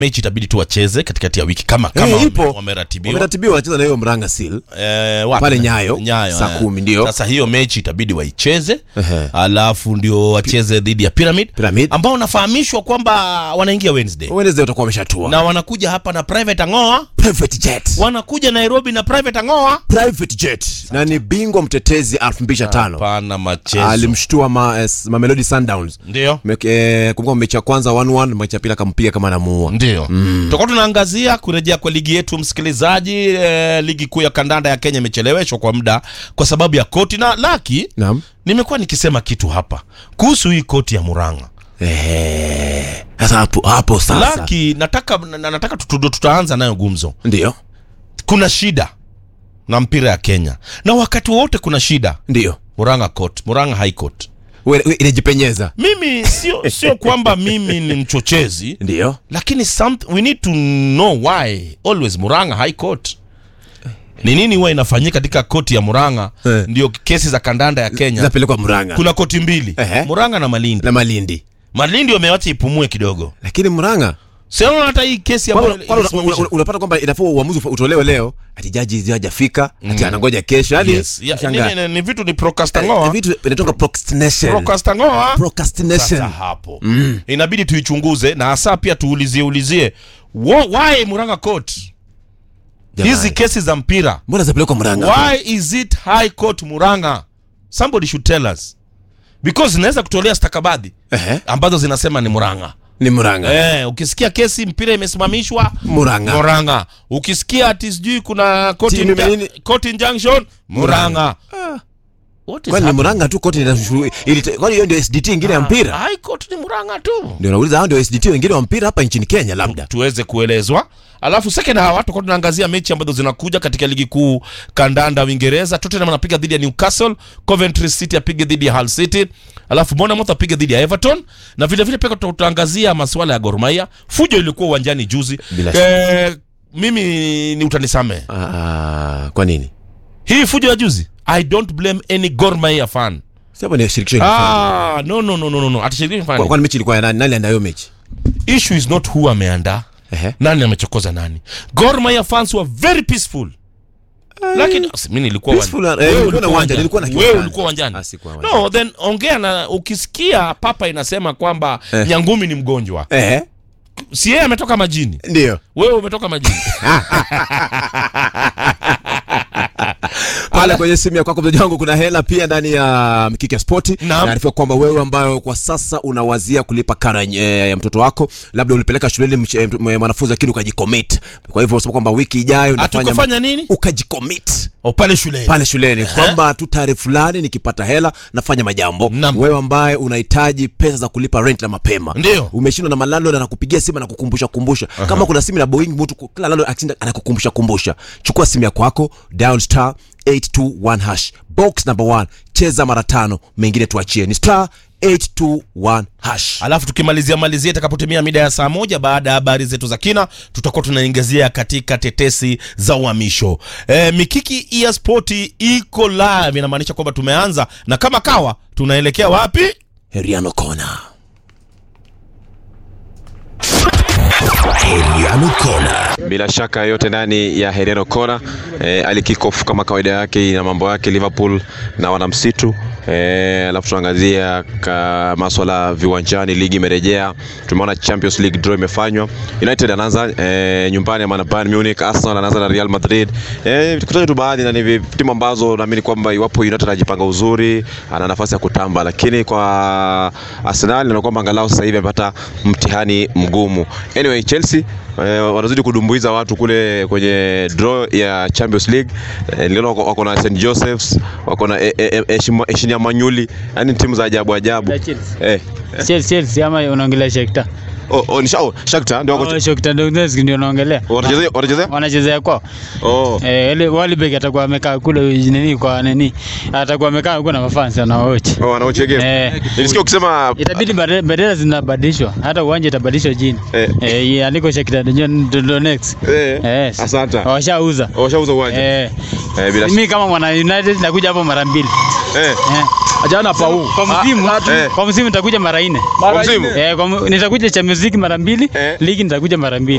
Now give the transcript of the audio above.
mechi itabidi tu wacheze katikati ya wiki kama kama Eh, wame- ipo. wameratibiwa wameratibiwa wanacheza na hiyo mranga seal Eh, wapi? Pale Nyayo, Nyayo saa eh. kumi, ndio. Sasa hiyo mechi itabidi waicheze Ehe. alafu ndio wacheze dhidi ya Pyramid, Pyramid. ambao wanafahamishwa kwamba wanaingia Wednesday Wednesday watakuwa wameshatua na wanakuja hapa na private Ang'oa, private jet wanakuja Nairobi na private Ang'oa. private jet na ni bingwa mtetezi 2005 Hapana machezo, alimshtua ma, eh, Mamelodi Sundowns ndio Mek- eh, kumbuka mechi ya kwanza 1-1 mechi ya pili akampiga kama anamuua ndio tutakuwa tunaangazia kurejea kwa ligi yetu msikilizaji. Eh, ligi kuu ya kandanda ya Kenya imecheleweshwa kwa muda kwa sababu ya koti na laki. naam Nimekuwa nikisema kitu hapa kuhusu hii koti ya Murang'a. Eh, sasa hapo hapo sasa Laki, nataka na- nataka tutu- tutaanza nayo gumzo. ndio Kuna shida na mpira ya Kenya, na wakati wote kuna shida. ndio Murang'a court, Murang'a high court. We- we- inajipenyeza Mimi sio sio kwamba mimi ni mchochezi, ndio lakini some, we need to know why always Murang'a high court. Ni nini huwa inafanyika katika koti ya Murang'a? Eh. Ndio kesi za kandanda ya Kenya. zinapelekwa Murang'a Kuna koti mbili, Ehe. Murang'a na Malindi. na Malindi Malindi wamewacha ipumue kidogo. lakini Murang'a Sio hata hii kesi Kwani- ambayo kwani una- una- una- unapata kwamba inafaa uamuzi ufa- utolewe leo ati jaji hajafika ati anangoja kesho yani yes. ya, shangaa. ni, ni, ni vitu ni Eh, procrastingoa vitu vinatoka procrastination procrastingoa sasa procrastination hapo inabidi tuichunguze na hasa pia tuulizie ulizie Wo- why Murang'a court Jamani. hizi kesi za mpira mbona zapelekwa Murang'a why is it high court Murang'a somebody should tell us because zinaweza kutolea stakabadhi Ehe, ambazo zinasema ni Murang'a ni Murang'a eh, ukisikia kesi mpira imesimamishwa Murang'a Murang'a ukisikia ati sijui kuna court Timu inja- imenini- court injunction Murang'a What is kwani ni happening? Murang'a tu koti inashuru- ili- kwani hiyo ndio SDT ingine ya mpira High court ni Murang'a tu ndio nauliza hao ndio SDT wengine wa mpira hapa nchini Kenya labda tuweze kuelezwa alafu second hawa tutakuwa tunaangazia mechi ambazo zinakuja katika ligi kuu kandanda Uingereza. Tottenham anapiga dhidi ya Newcastle, Coventry City apige dhidi ya Hull City, alafu Bournemouth apige dhidi ya Everton, na vile vile pia tuta- tutaangazia masuala ya Gor Mahia. Fujo ilikuwa uwanjani juzi. Bila Eh, mimi ni utanisame Ah, kwa nini hii fujo ya juzi, I don't blame any Gor Mahia fan. si hapo ni shirikisho ilifanya. Ah, no no no no no, no. Atashiriki Kwa- fan. kwani mechi ilikuwa ya nani nani andayo mechi Issue is not who ameandaa ehe nani amechokoza nani Gor Mahia fans were very peaceful lakini si, mimi nilikuwa Peaceful, uwanjani. eh, Wewe nilikuwa na ulikuwa uwanja, uwanjani. nilikuwa na Wewe kiwanja. ulikuwa uwanjani Ah, sikuwa uwanjani. no then ongea na ukisikia papa inasema kwamba Eh. nyangumi ni mgonjwa ehe si yeye ametoka majini ndio wewe umetoka majini pale kwenye simu ya kwako mteja wangu kuna hela pia ndani ya Mkiki ya Spoti. Naam. Naarifiwa kwamba wewe ambayo kwa sasa unawazia kulipa karo eh, ya mtoto wako, labda ulipeleka shuleni mch- eh, mtu- mwanafunzi lakini ukajicommit. Kwa hivyo unasema kwamba wiki ijayo unafanya hatukufanya nini ukajicommit o pale shuleni pale shuleni kwamba tu tarehe fulani nikipata hela nafanya majambo. Naam. Wewe ambaye unahitaji pesa za kulipa rent na mapema, Ndio. umeshindwa na malalo anakupigia simu na kukumbusha kumbusha. Kama kuna simu na Boeing mtu ku- kila lalo akishinda anakukumbusha kumbusha. Chukua simu ya kwako, dial star 821 hash. Box number 1, cheza mara tano, mengine tuachie. Ni star 821 hash. alafu tukimalizia malizia itakapotimia mida ya saa moja baada ya habari zetu za kina tutakuwa tunaingezia katika tetesi za uhamisho e, mikiki ya spoti iko live inamaanisha kwamba tumeanza na kama kawa tunaelekea wapi Heriano Kona. Heriano Kona. bila shaka yote ndani ya Heriano Kona eh, ali kick off kama kawaida yake na mambo yake Liverpool na wanamsitu eh, alafu tunaangazia ka maswala viwanjani, ligi imerejea, tumeona Champions League draw imefanywa, United anaanza eh, nyumbani ama na Bayern Munich, Arsenal anaanza na Real Madrid eh, tukutaje tu baadhi na ni vi- timu ambazo naamini kwamba iwapo United anajipanga uzuri ana nafasi ya kutamba, lakini kwa Arsenal na kwamba angalau sasa hivi amepata mtihani mgumu. Anyway, Chelsea eh, wanazidi kudumbuiza watu kule kwenye draw ya Champions League. Eh, niliona wako, wako na St Joseph's, wako na eh, eh, Eshima- Eshinia Manyuli, yani timu za ajabu ajabu. Ya Chelsea. Eh, Chelsea, Chelsea ama unaongelea Shakhtar? oh, oh, ni Shao, Shakhtar ndio wako Oh, Shakhtar Donetsk ndio naongelea. wanachezea wanachezea? Wanachezea kwao. Oh. Eh, ile Welbeck atakuwa amekaa kule nini kwa nini? Atakuwa amekaa huko na mafans na watch. Oh, wanaochegea. Eh. Nilisikia ukisema Itabidi bade- bendera zinabadilishwa, hata uwanja itabadilishwa jini. Eh. Eh, iandiko Shakhtar Donetsk. eh, Eh. asante. Washauza. Washauza uwanja. Eh. Eh, bila Mimi kama mwana United nakuja hapo mara mbili. eh. Eh. Jana pau. Kwa msimu, eh. kwa msimu nitakuja mara nne. Kwa msimu? Eh, kwa mu- nitakuja Champions League mara mbili, Eh. ligi nitakuja mara mbili.